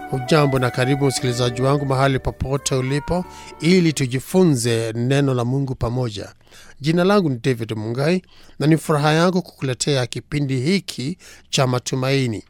Hujambo na karibu msikilizaji wangu mahali popote ulipo, ili tujifunze neno la Mungu pamoja. Jina langu ni David Mungai na ni furaha yangu kukuletea kipindi hiki cha matumaini.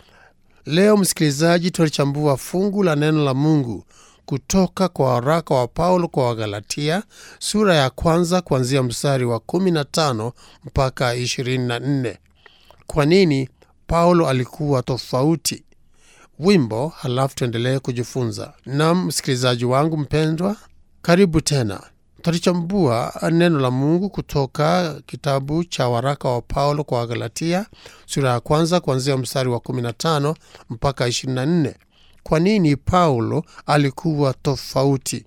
Leo msikilizaji, tulichambua fungu la neno la Mungu kutoka kwa waraka wa Paulo kwa Wagalatia sura ya kwanza kuanzia mstari wa 15 mpaka 24. Kwa nini Paulo alikuwa tofauti? Wimbo, halafu tuendelee kujifunza. Nam msikilizaji wangu mpendwa, karibu tena. Tutalichambua neno la Mungu kutoka kitabu cha waraka wa Paulo kwa Wagalatia sura ya kwanza kuanzia mstari wa 15 mpaka 24. Kwa nini Paulo alikuwa tofauti?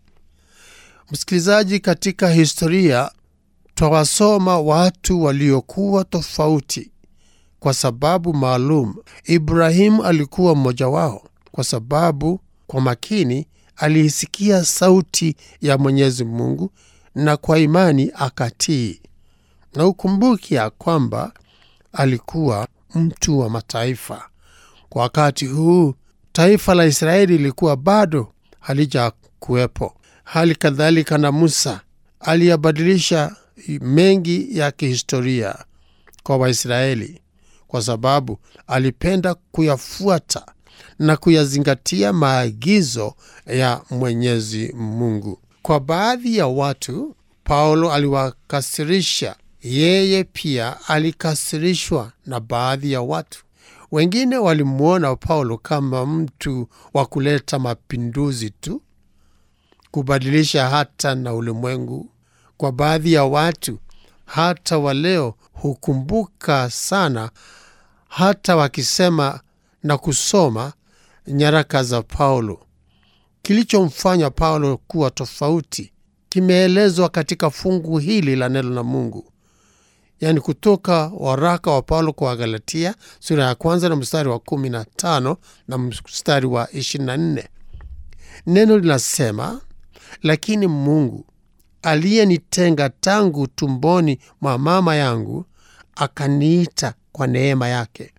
Msikilizaji, katika historia twawasoma watu waliokuwa tofauti kwa sababu maalum. Ibrahimu alikuwa mmoja wao, kwa sababu kwa makini aliisikia sauti ya Mwenyezi Mungu na kwa imani akatii. Na ukumbuki ya kwamba alikuwa mtu wa mataifa. Kwa wakati huu taifa la Israeli lilikuwa bado halija kuwepo. Hali kadhalika na Musa aliyabadilisha mengi ya kihistoria kwa Waisraeli kwa sababu alipenda kuyafuata na kuyazingatia maagizo ya Mwenyezi Mungu. Kwa baadhi ya watu Paulo aliwakasirisha, yeye pia alikasirishwa na baadhi ya watu. Wengine walimwona Paulo kama mtu wa kuleta mapinduzi tu, kubadilisha hata na ulimwengu. Kwa baadhi ya watu hata waleo hukumbuka sana hata wakisema na kusoma nyaraka za Paulo. Kilichomfanya Paulo kuwa tofauti kimeelezwa katika fungu hili la neno la Mungu, yaani kutoka waraka wa Paulo kwa Wagalatia sura ya kwanza na mstari wa 15 na mstari wa 24. Neno linasema, lakini Mungu aliyenitenga tangu tumboni mwa mama yangu akaniita kwa neema yake,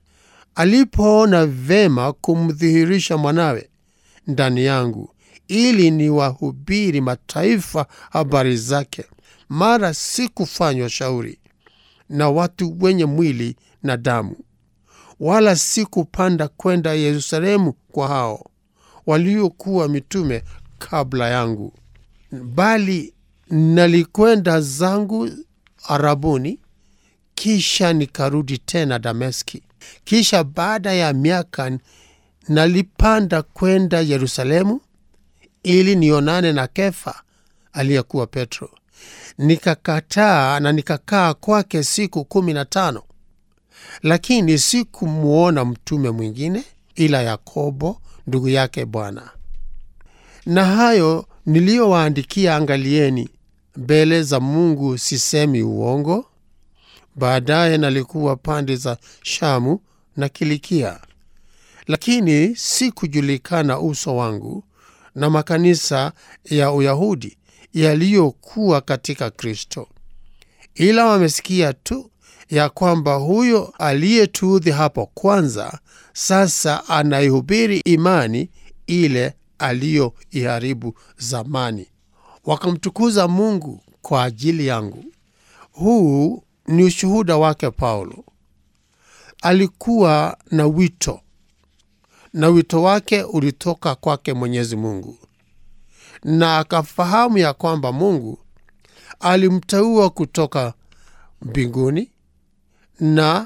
alipoona vema kumdhihirisha mwanawe ndani yangu, ili niwahubiri mataifa habari zake. Mara sikufanywa shauri na watu wenye mwili na damu, wala sikupanda kwenda Yerusalemu kwa hao waliokuwa mitume kabla yangu, bali nalikwenda zangu Arabuni, kisha nikarudi tena Dameski. Kisha baada ya miaka nalipanda kwenda Yerusalemu ili nionane na Kefa aliyekuwa Petro. Nikakataa na nikakaa kwake siku kumi na tano, lakini sikumwona mtume mwingine ila Yakobo ndugu yake Bwana. Na hayo niliyowaandikia, angalieni, mbele za Mungu sisemi uongo. Baadaye nalikuwa pande za Shamu na Kilikia, lakini sikujulikana uso wangu na makanisa ya Uyahudi yaliyokuwa katika Kristo, ila wamesikia tu ya kwamba huyo aliyetuudhi hapo kwanza sasa anaihubiri imani ile aliyoiharibu zamani, wakamtukuza Mungu kwa ajili yangu. Huu ni ushuhuda wake Paulo. Alikuwa na wito na wito wake ulitoka kwake Mwenyezi Mungu, na akafahamu ya kwamba Mungu alimteua kutoka mbinguni na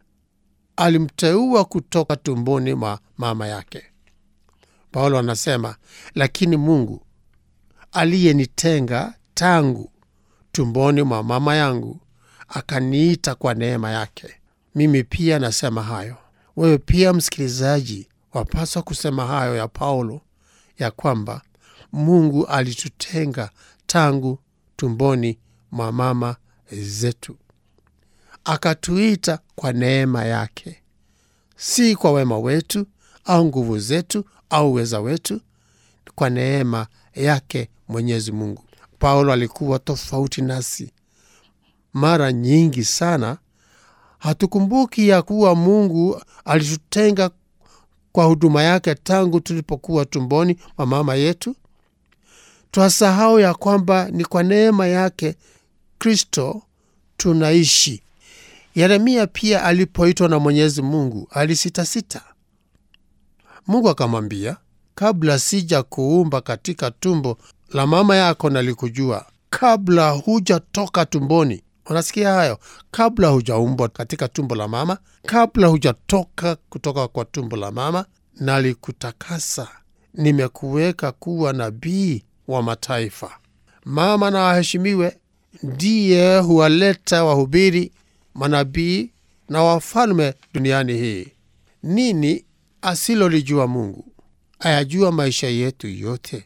alimteua kutoka tumboni mwa mama yake. Paulo anasema, lakini Mungu aliyenitenga tangu tumboni mwa mama yangu akaniita kwa neema yake. Mimi pia nasema hayo. Wewe pia msikilizaji, wapaswa kusema hayo ya Paulo, ya kwamba Mungu alitutenga tangu tumboni mwa mama zetu, akatuita kwa neema yake, si kwa wema wetu au nguvu zetu au uweza wetu, kwa neema yake Mwenyezi Mungu. Paulo alikuwa tofauti nasi. Mara nyingi sana hatukumbuki ya kuwa Mungu alitutenga kwa huduma yake tangu tulipokuwa tumboni mwa mama yetu? Twasahau ya kwamba ni kwa neema yake Kristo tunaishi. Yeremia pia alipoitwa na Mwenyezi Mungu alisitasita. Mungu akamwambia, kabla sija kuumba katika tumbo la mama yako nalikujua, kabla hujatoka tumboni. Unasikia hayo? Kabla hujaumbwa katika tumbo la mama, kabla hujatoka kutoka kwa tumbo la mama, nalikutakasa, nimekuweka kuwa nabii wa mataifa. Mama na aheshimiwe, ndiye huwaleta wahubiri, manabii na wafalme duniani hii. Nini asilolijua Mungu? Ayajua maisha yetu yote,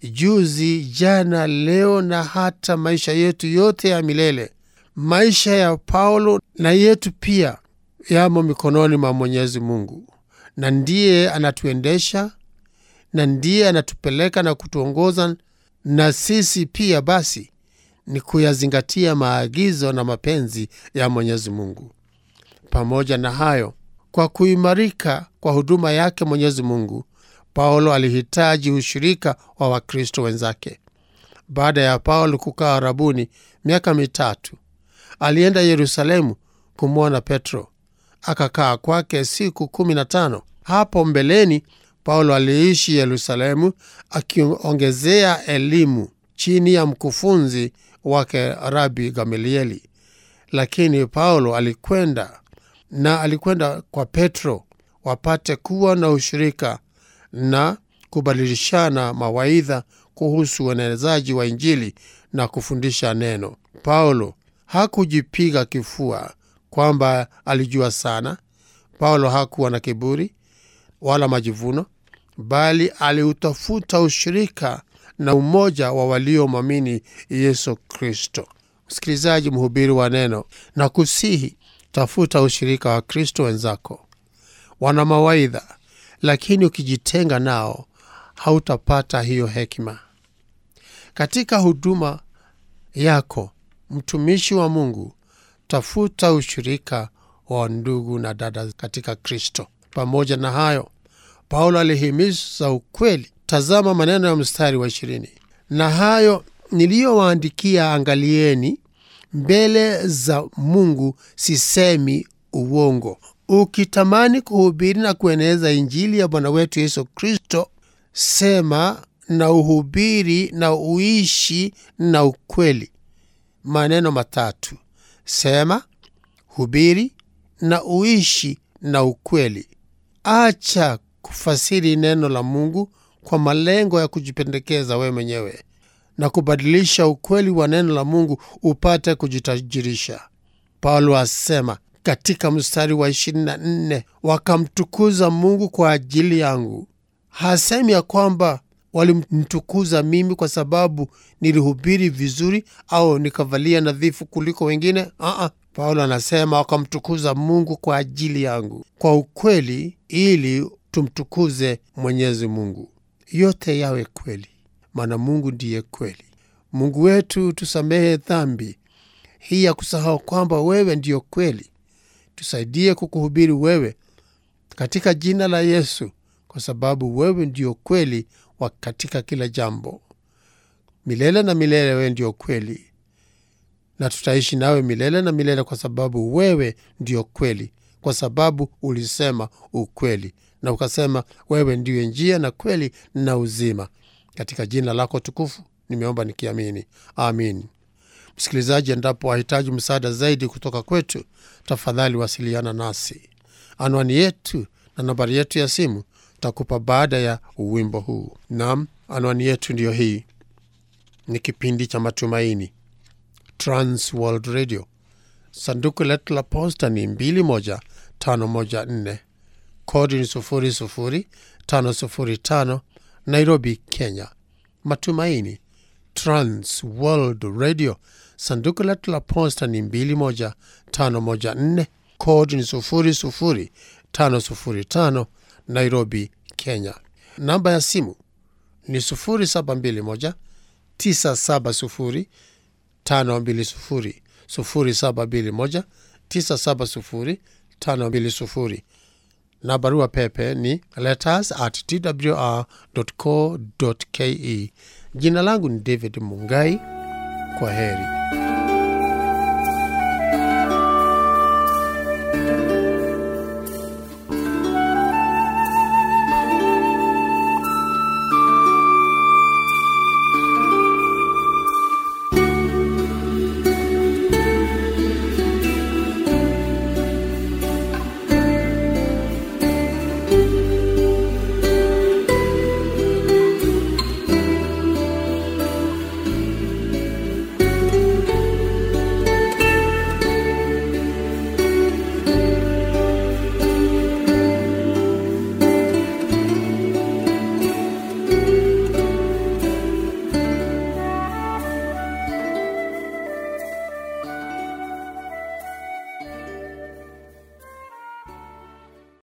juzi, jana, leo na hata maisha yetu yote ya milele. Maisha ya Paulo na yetu pia yamo mikononi mwa Mwenyezi Mungu, na ndiye anatuendesha na ndiye anatupeleka na kutuongoza, na sisi pia basi ni kuyazingatia maagizo na mapenzi ya Mwenyezi Mungu. Pamoja na hayo, kwa kuimarika kwa huduma yake Mwenyezi Mungu, Paulo alihitaji ushirika wa Wakristo wenzake. Baada ya Paulo kukaa Arabuni miaka mitatu, alienda Yerusalemu kumwona Petro, akakaa kwake siku kumi na tano. Hapo mbeleni Paulo aliishi Yerusalemu akiongezea elimu chini ya mkufunzi wake Rabi Gamalieli. Lakini Paulo alikwenda na alikwenda kwa Petro wapate kuwa na ushirika na kubadilishana mawaidha kuhusu uenezaji wa Injili na kufundisha neno. Paulo hakujipiga kifua kwamba alijua sana. Paulo hakuwa na kiburi wala majivuno, bali aliutafuta ushirika na umoja wa waliomwamini Yesu Kristo. Msikilizaji, mhubiri wa neno, na kusihi tafuta ushirika wa Kristo wenzako. Wana mawaidha, lakini ukijitenga nao hautapata hiyo hekima. Katika huduma yako, mtumishi wa Mungu, tafuta ushirika wa ndugu na dada katika Kristo. Pamoja na hayo, Paulo alihimiza ukweli. Tazama maneno ya mstari wa ishirini: na hayo niliyowaandikia angalieni, mbele za Mungu sisemi uongo. Ukitamani kuhubiri na kueneza Injili ya Bwana wetu Yesu Kristo, sema na uhubiri na uishi na ukweli. Maneno matatu: sema, hubiri na uishi na ukweli. Acha kufasiri neno la Mungu kwa malengo ya kujipendekeza wewe mwenyewe na kubadilisha ukweli wa neno la Mungu upate kujitajirisha. Paulo asema katika mstari wa 24, wakamtukuza Mungu kwa ajili yangu. Hasemi ya kwamba walimtukuza mimi kwa sababu nilihubiri vizuri au nikavalia nadhifu kuliko wengine. Aa, Paulo anasema wakamtukuza Mungu kwa ajili yangu, kwa ukweli, ili tumtukuze Mwenyezi Mungu. Yote yawe kweli, maana Mungu ndiye kweli. Mungu wetu, tusamehe dhambi hii ya kusahau kwamba wewe ndiyo kweli. Tusaidie kukuhubiri wewe katika jina la Yesu, kwa sababu wewe ndiyo kweli wa katika kila jambo. Milele na milele wewe ndiyo kweli, na tutaishi nawe milele na milele, kwa sababu wewe ndiyo kweli, kwa sababu ulisema ukweli na ukasema wewe ndiyo njia na kweli na uzima. Katika jina lako tukufu nimeomba nikiamini, amin. Msikilizaji, endapo wahitaji msaada zaidi kutoka kwetu, tafadhali wasiliana nasi. Anwani yetu na nambari yetu ya simu takupa baada ya uwimbo huu. Nam, anwani yetu ndiyo hii. Ni kipindi cha Matumaini, Trans World Radio. Sanduku letu la posta ni 21514 kodi ni 00505 Nairobi, Kenya. Matumaini, Trans World Radio. Sanduku letu la posta ni 21514 kodi ni 00505 Nairobi, Kenya. Namba ya simu ni 0721 970 520 0721 970 520 na barua pepe ni letters at twr.co.ke. Jina langu ni David Mungai. Kwa heri.